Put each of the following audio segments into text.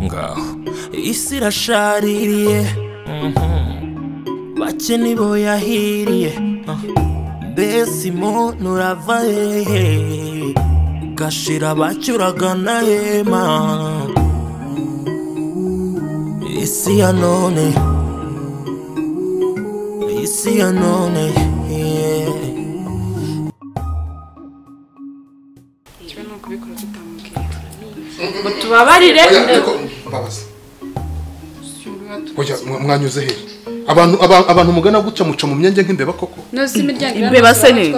ngaho isi irashaririye bake nibo yahiriye mbese umuntu urava hehe gashira bacyuragana hema isi ya none isi ya none yeah. kiba ni ukubikora tutamubwiye ngo tubabarire mbabaza si oya mwa- mwanyuze hehe abantu aba- abantu mugana guca muca mu myenge nk'imbeba koko imiryango Imbeba se ni-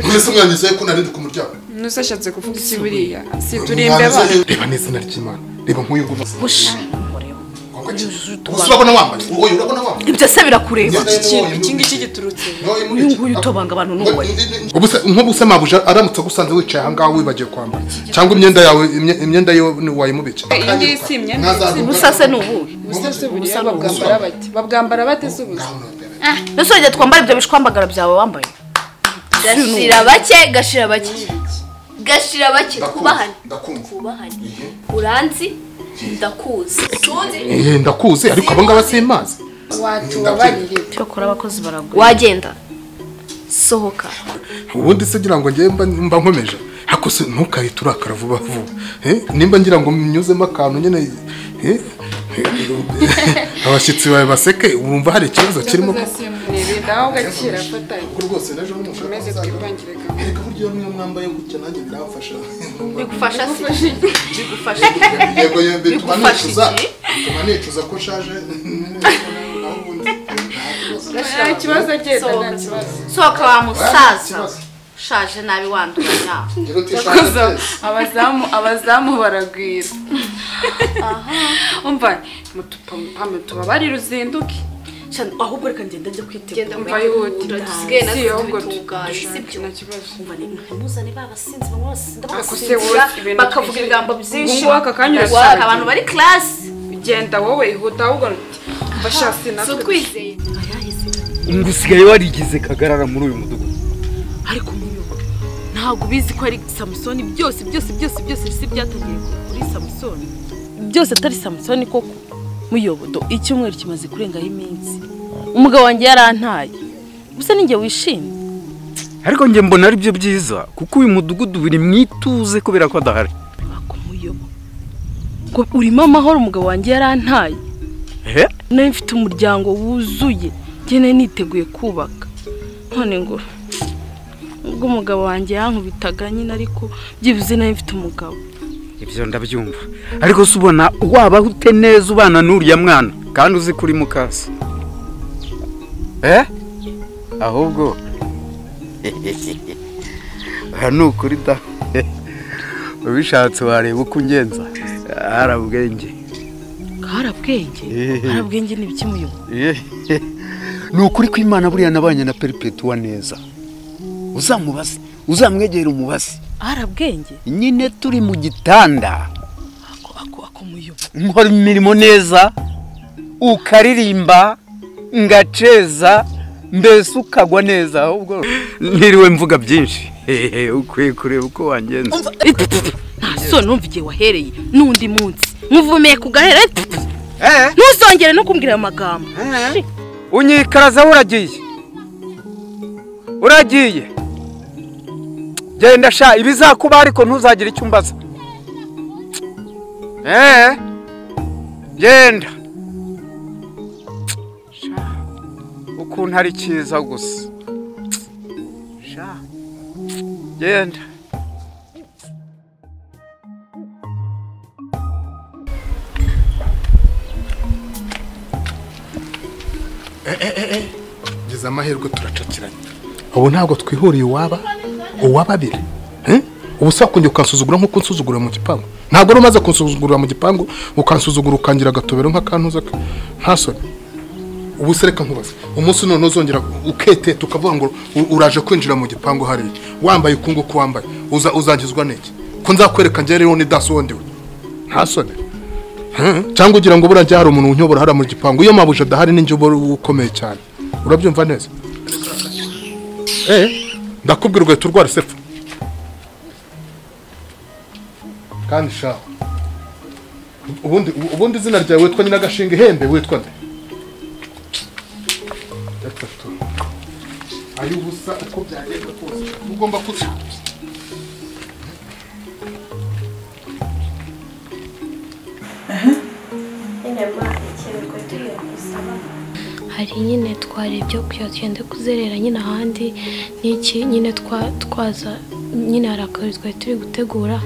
mwese mwanyuze ko nari ndi ku muryango nose ashatse kuvuga iki buriya si turi Mwanyuze imbeba hehe? reba n'izina ry'imana reba nk'uyu nguyu busha Koko ki? Gusa urabona wambaye oya urabona wambaye ibyo se birakureba iki ngiki giturutse Oya, muri uyu iki. nguyu utobanga abantu n'uwe Ubuse nk'ubuse mabuja aramutse agusanze wicaye aha ngaho wibagiwe kwambara cyangwa imyenda yawe imye- imyenda yo wayimubikira iyi ngiyi si imyenda Mwazaruka. ubusa se ni ubuhe ubusa se buriya babwambara bate babwambara bate se ubusa mbese wajya twambara ibyo bishwambagara byawe wambaye gashira bake gashira bake gashira bake twubahane Ndakumva. twubahane uranzi ndakuzi Sunzi Eh, ndakuzi ariko aba ngaba simazi watubabarire cyokora abakozi baragura wagenda sohoka ubundi se ngira ngo njye mba mba nkomeje ariko se ntukahite urakara vuba vuba Eh, nimba ngira ngo mnyuzemo akantu nyine eh, eh, abashyitsi bawe baseke wumva hari ikibazo kirimo ko- uzasimburire nawe ugakira fatanye Kuko rwose naje n'umushaka Maze kuzaza. twivangire kamwe. Ereka uburyo niyo mwambaye gutya nanjye biramfasha bigufasha se bigufasha yego yego bituma Bigufasha nicuza iki? bituma nicuza ko nshaje naho ubundi nta kibazo agenda nta kibazo sohoka wa musaza ushaje nabi wanduranya rero utishaje rwose. abazamu abazamu baragwira umva mutupampame tubabarire uzinduke ahubwo reka ngenda njya kwitegura umva yihutira dusigaye natwe Si ahubwo tubitunganya, dushake, si byo? nta kibazo ntibuzane babasinzi bose Ako se ndabasinzira wowe, ibintu bakavuga twishimiye. ibigambo Ubu byinshi ngubu aka kanya Ndashaka urasaga. abantu bari karasi genda wowe ihuta ahubwo bashasi si natwe utwizeye ngo usigaye warigize kagarara muri uyu mudugudu ariko muyobo ntabwo ubizi ko ari samusoni byose byose byose byose bisi byatangiye ku- kuri samusoni byose atari samusoni koko muyobodo icyumweru kimaze kurengaho iminsi umugabo wanjye yarantaye gusa ninjye wishimye ariko njye mbona ari byo byiza kuko uyu mudugudu biri mu ituze kubera ko adahari ako muyobo ngo urimo amahoro umugabo wanjye yarantaye he nari mfite umuryango wuzuye ngene niteguye kubaka none ngo ubwo umugabo wanjye yankubitaga nyine ariko byibuze nari mfite umugabo ibyo ndabyumva ariko se ubona waba ute neza ubana n'uriya mwana kandi uzi ko uri mu kazi he ahubwo aha ni ukuri da ubishatse wareba uko ungenza hari ubwenge harabwenge harabwenge ni ibiki muyobo ni ukuri ko imana buriya nabanye na peripetuwa neza uzamubaze uzamwegera umubaze harabwenge nyine turi mu gitanda ako ako ako muyobo nkora imirimo neza ukaririmba ngaceza mbese ukagwa neza ahubwo ntiriwe mvuga byinshi hehe ukwiye kureba uko wangenza ntaso numva igihe wahereye n'undi munsi nkuvumeye ku gahera ntuzongere no kumbwira ayo magambo unyikaraza uragiye uragiye genda sha ibizakuba ariko ntuzagire icyo umbaza eee genda Sha, ukuntu ari cyiza gusa Sha, genda Gize amahirwe turacakiranye ubu ntabwo twihuriye uwaba uwababiri Eh? ubu se wakongera ukansuzugura nk'uko unsuzugura mu gipangu ntabwo wari umaze kunsuzugura mu gipangu ukansuzugura ukangira agatobero nk'akantuza ke ntasore ubu se reka nkubaze umunsi none uzongera ukete tukavuga ngo u- uraje kwinjira mu gipangu hariya wambaye uku nguku wambaye uza uzangizwa n'iki ko nzakwereka njye rero ni daso wondiwe ntasone cyangwa ugira ngo burajya hari umuntu unyobora hariya mu gipangu iyo mabuja adahari ninjye uba ukomeye cyane urabyumva neza ndakubwira ugahita urwara isefu kandi shaho ubundi ubundi izina ryawe witwa nyina gashinga ihembe witwa nde gatatu ay'ubusa uko byagenda kose ugomba kuza hari nyine twarebye kugira tugende kuzerera nyine ahandi n'iki nyine twa- twaza nyine hari akarori twari turi gutegura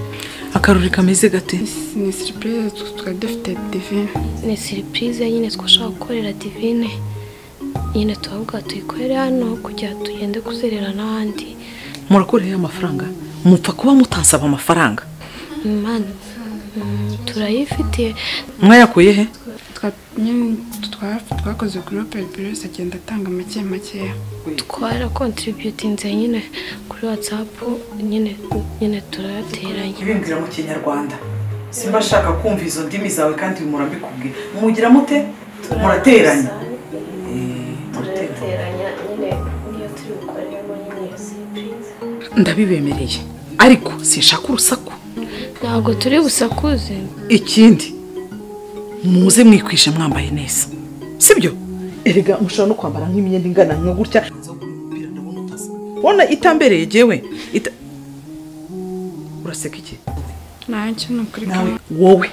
akarori kameze gate ni siripurize twari dufite divine ni siripurize nyine twashaka gukorera divine nyine turavuga tuyikorere hano kugira tugende kuzerera n'ahandi murakoreyeho amafaranga mupfa kuba mutansaba amafaranga imana mm, turayifitiye mwayakuye he Twa- nyine twa- twakoze gurupe buri wese agenda atanga make makeya twarakontributinze nyine kuri watsapu nyine nyine turayateranya ibimbwira mu kinyarwanda simba nshaka kumva izo ndimi zawe kandi murabikubwira mugira mute murateranya Eh, murateranya. nyine niyo turi bukoreremo nyine iyo siripurize ndabibemereye ariko sinshaka urusaku ntabwo turi busakuze ikindi muze mwikwishe mwambaye neza sibyo erega mushobora no kwambara nk'imyenda ingana nka gutya ubona itambereye jyewe ita- uraseka iki ntacyo ni ukuri nawe wowe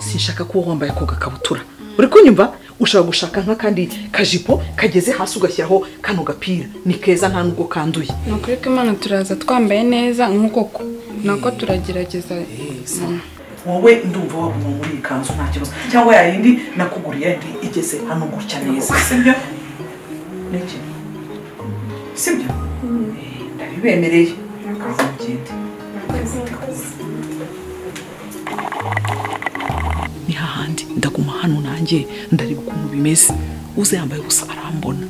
sinshaka kuba wambaye ako gakabutura uri kunyumva ushobora gushaka nk'akandi kajipo kageze hasi ugashyiraho kano gapira ni keza nta nubwo kanduye ni ukuri ko imana turaza twambaye neza nk'uko ko nako turagerageza wowe ndumva waguma muri iyi kanzu nta kibazo cyangwa yayindi nakuguriye ndi igeze hano gutya neza sibyo niki sibyo Eh, ndabibemereye kazi mugende ni hahandi ndaguma hano nanjye ndareba ukuntu bimeze uze yambaye ubusa arambona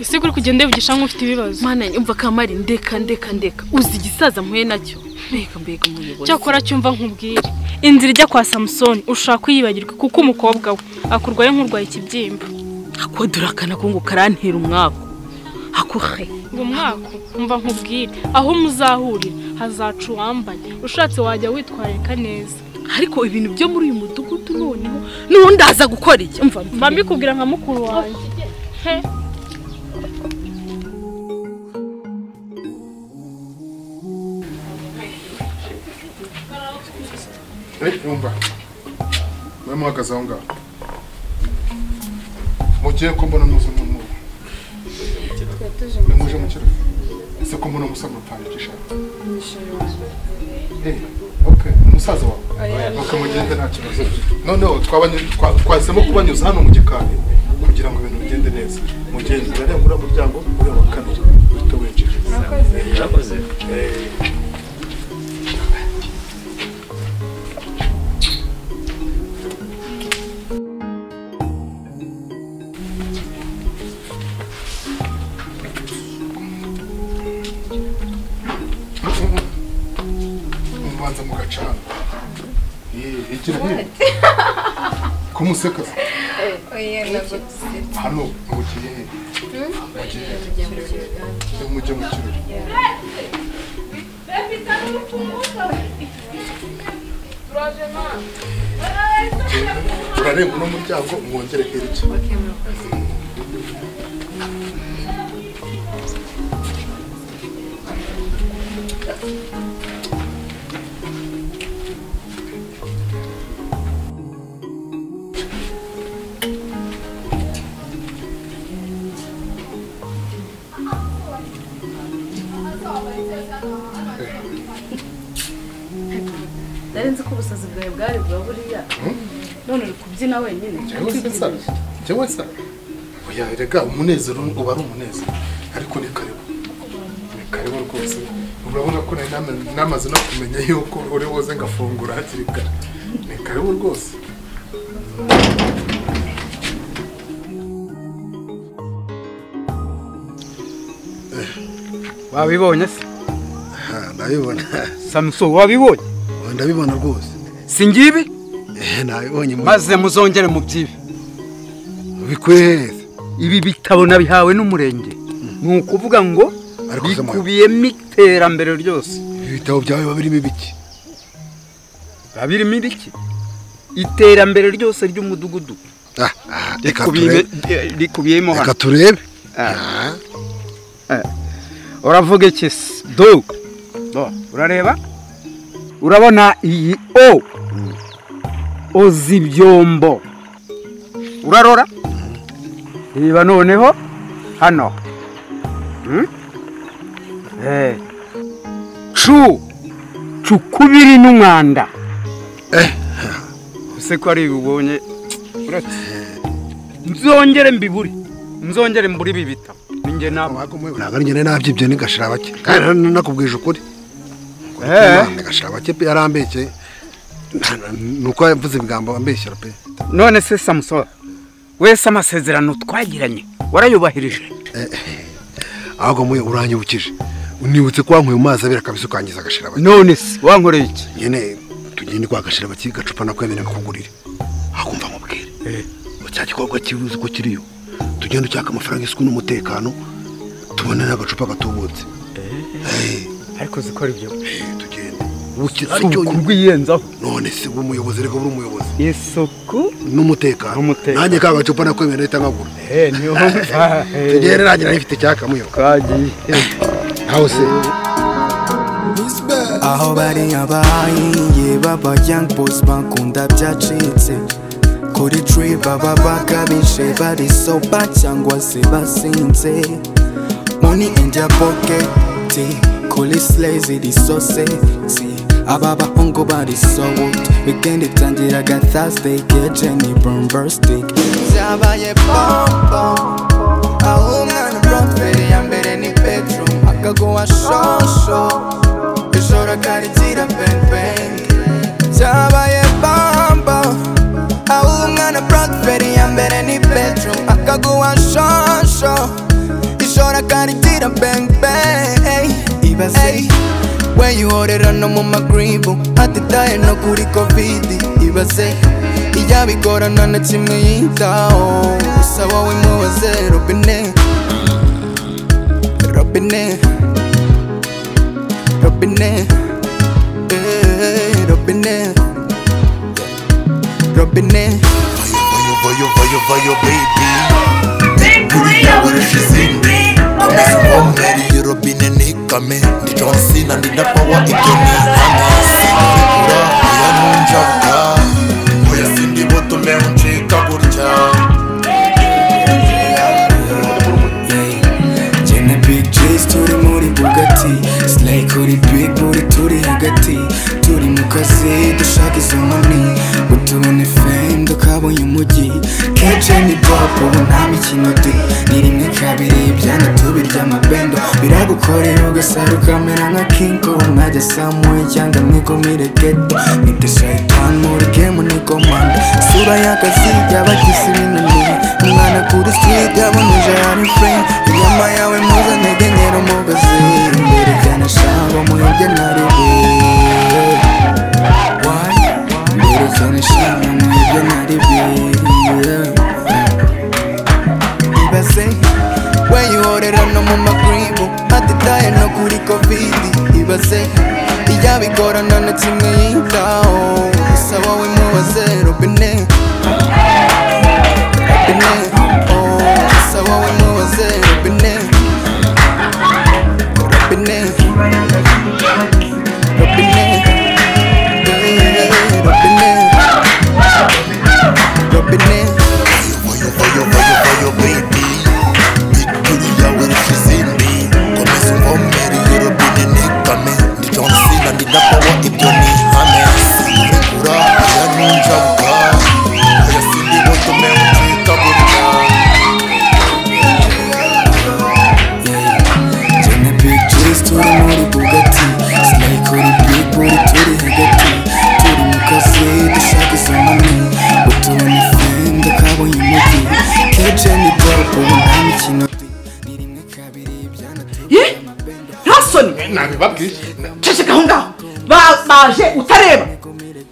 ese kuri kugenda wivugisha nk'ufite ibibazo mana umva kamari ndeka ndeka ndeka uzi igisaza mpuye nacyo mbega mbega umuyobozi cyakora cyumva nkubwire inzira ijya kwa samusoni ushobora kuyibagirwa kuko umukobwa we akurwaye nk'urwaye ikibyimba ako durakana ko ngo karantera umwaku ako he ngo mwaka umva nkubwire aho muzahurira hazaca uwambaye ushatse wajya witwararika neza ariko ibintu byo muri uyu mudugudu noneho n'ubundi aza gukora iki umva mba mbikubwira nka mukuru wanjye He. yumva we muhagaze aho ngaho mugiye ko mbona muzi mu mu ni muje mu kirori ese ko mbona musa mutanga igishaka Eh, okay umusaza wawe okay mugende nta kibazo noneho twabanye- twa- twahisemo kubanyuza hano mu gikari kugira ngo ibintu bigende neza mugende urareba uriya muryango ureba wa kabiri uhita winjira murakoze mubanza mugacana Eh, igira hino kumuseka se? hano mugiye he mugiye he mujye mu kirori urarenga uno muryango mwongere hirya nari nzi ko ubusazi bwawe bwari bwa buriya none uri kubyina wenyine njyewe se nsara njyewe nsara oya rega umunezero uba ari umunezero ariko ni karibu ni karibu rwose urabona ko nari nama- namaze no kumenya yuko uri buze ngafungura hakiri kare ni karibu rwose wabibonye se ndabibona samuso wabibonye ndabibona rwose si ngibi nabibonye maze muzongere mu byibi bikwereze ibi bitabo nabihawe n'umurenge ni ukuvuga ngo Ariko se mwana- bikubiyemo iterambere ryose ibitabo byawe biba birimo ibiki biba birimo ibiki iterambere ryose ry'umudugudu reka Rikubiye- rikubiyemo hano reka turebe Ah. Eh. uravuga iki se dog Bo, urareba urabona iyi o oza ibyombo urarora reba noneho hano Hmm? Eh. cu cukubiri n'umwanda ese ko ari bibonye nzongere mbibure nzongere mbure ibi bitabo ninjye nawe ntabwo ari njye nari nabyibye nigashira bake kandi na- na- nakubwije ukuri nigashira bake pe yarambeke ni uko yavuze ibigambo ambeshyira pe none se samusoni wese amasezerano twagiranye warayubahirije ahubwo mwe uranyibukije unibutse ko wankuye mu mazi abira kabisa ukangiza agashira bake none se wankoreye iki nyine tugende kwa gashira bake gacupa nakwemerera nkakugurire hakumva nkubwire cya gikorwa kibuze uko kiriyo tugende ucyaka amafaranga isuku n'umutekano tubone n'agacupa gatubutse ariko zikora ibyo ari ubu cyonyine. kurwiyenzaho none se uba umuyobozi reka uri umuyobozi isuku n'umutekano nanjye ka gacupa nakwemerera ahita nkagura niyo mva tugende nanjye nayo ifite icyakamuyo nawe se aho bari abahinge baba young boys bakunda byacitse kuri trip baba bakabije bari soba cyangwa se basinze money in their pocket kuri slays iri soseti aba bahungu bari sold weekend itangira ga thursday keje ni bomberstic byabaye pompom aho umwana bromfere ya mbere ni bedroom akaguha shosho Ijoro karitira bang bang Byabaye bamba Aho umwana Blackberry ya mbere ni bedroom Akaguha shonsho Ijoro karitira bang bang Ibaze When you order no mu magribu Atitaye no kuri covid Ibaze Iyabigorana na kimwe yitaho Gusa wowe mubaze Robine Robine Robine, eh, Robine, Robine. Iyo robine ni kame ndi John Cena ndi na power ibyo ni hano sindira oya nunjaga oya sindi butume uncika gutya Jye na Big J's turi muri Bugatti Slay kuri Big Booty turi hagati Turi mu kazi dushaka izo nkoni Ngo tubone fame dukabonye umujyi Keje ni pop ubu nta mikino di Ni rimwe kabiri ibyana tubirya amabendo Biragukorera ugasara ukamera nka King Kong Nkajya Samuel cyangwa mwikumire ghetto Nite shaitan muri game ni komanda Sura y'akazi y'abakisi binanira Umwana kuri street yaboneje hari frame inyama yawe muza ntegenyera umugozi imbere cyane shango muhibye naribi imbere cyane shango muhibye naribi Ibaze When you order no mu magribu Atitaye no kuri covid Ibaze Iyabigorana na kimwe yitaho Gusa wowe mubaze Robine Robine oh, Gusa wowe mubaze Robine Robine Robine eh, Robine Robine kame ndi John Cena ndi na power ibyo ni hano sindira oya nunjaga oya sindi butume uncika Jye na Big J's turi muri Bugatti Slay kuri Big Booty turi hagati Turi mu kazi dushaka izo nkoni Ngo tubone fame dukabonye umujyi Keje ni pop ubu nta mikino di Ni rimwe kabiri ibyana turi ye nta soni nabibabwiye ceceka aho ngaho Ba- baje utareba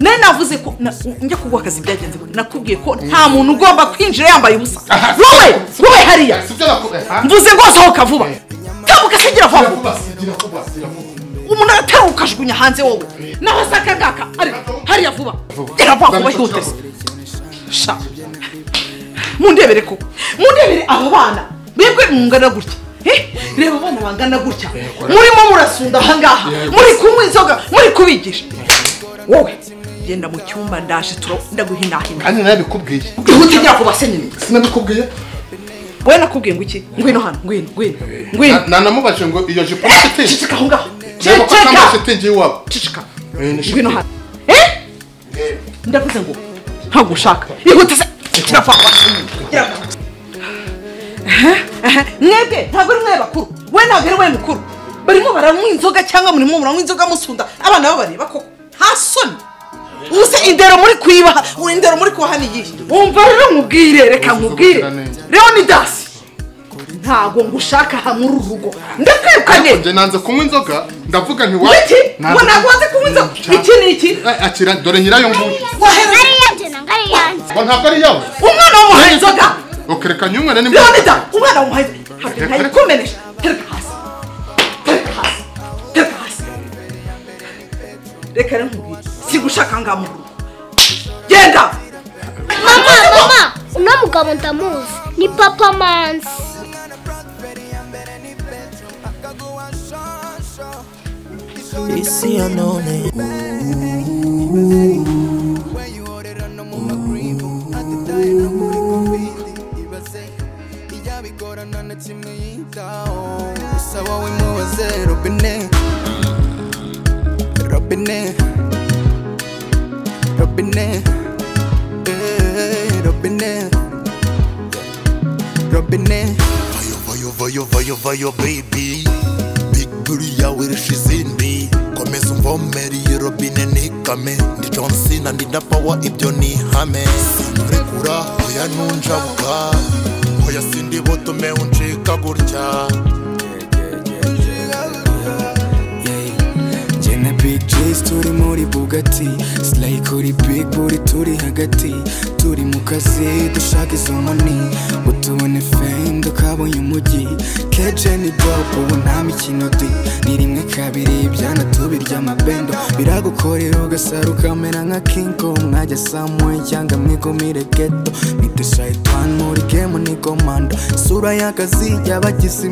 nari navuze ko na- njya kuguha akazi byagenze gute? nakubwiye ko nta muntu ugomba kwinjira yambaye ubusa wowe wowe hariya mvuze ngo sohoka vuba tambuka sigira vuba umuntu agatera ukajugunya hanze wowe naho asaka ngaka ari- hariya vuba gera vuba vuba hihutese sha mundebere koko mundebere aba bana mwebwe mungana gutya Eh, reba abana bangana gutya murimo murasunda ahangaha muri kunywa inzoga muri kubigisha wowe genda mu cyumba ndaje turo ndaguhinahina kandi nabikubwiye ihute igera ku base nyine sinabikubwiye wowe nakubwiye ngo iki ngwino hano ngwino ngwino ngwino nanamubajije ngo iyo jipo ni shitingi ceceka aho ngaho reba ko ceceka atambaye shitingi y'iwabo ceceka ni ngwino shitingi hano eh ndavuze ngo ntabwo ushaka ihute se kirapfa mwebwe ntabwo ari mwe bakuru we ntabwo ari we mukuru barimo baranywa inzoga cyangwa murimo muranywa inzoga musunda abana babareba koko nta soni ubuse indero muri kuyibaha indero muri kubaha ni iyihe wumva rero nkubwire reka nkubwire leonidas ntabwo ngushaka hamwe uru rugo ndakwirukanye njye nanze kunywa inzoga ndavuga nti Wiki, ngo ntabwo waze kunywa inzoga iki ni iki akira dore nyirayo nguyu wahera ngo ntabwo ari yawe umwana wamuhaye inzoga ukereka nyumwe ni leonidas umwana wamuhaye inzoga ntabwo ntayikumenesha tereka hasi tereka hasi tereka hasi reka rero nkubwire si gushaka ngaha mu rugo genda mama mama uno mugabo ndamuzi ni papa manzi Isi ya none gusa wowe mubaze robine robine robine eh, robine robine Vayo vayo vayo vayo baby Big booty yawe irusha izindi Komeza umvomere iyi robine nikame Ndi John Cena ndi na power ibyo ni ihame Sinkurekura hoya nunjabuka Hoya sindi butume uncika gutya Jye na big J's turi muri bugatti Slay kuri big booty turi hagati Turi mu kazi dushaka izo moni Ngo tubone fame dukabonye umujyi Keje ni dope ubu nta mikino di Ni rimwe kabiri byana tubirya amabendo Biragukorera ugasara ukamera nka King Kong Mwajya somewhere cyangwa mwikumire ghetto Nite shaitan muri game ni komando Sura y'akazi y'abagizi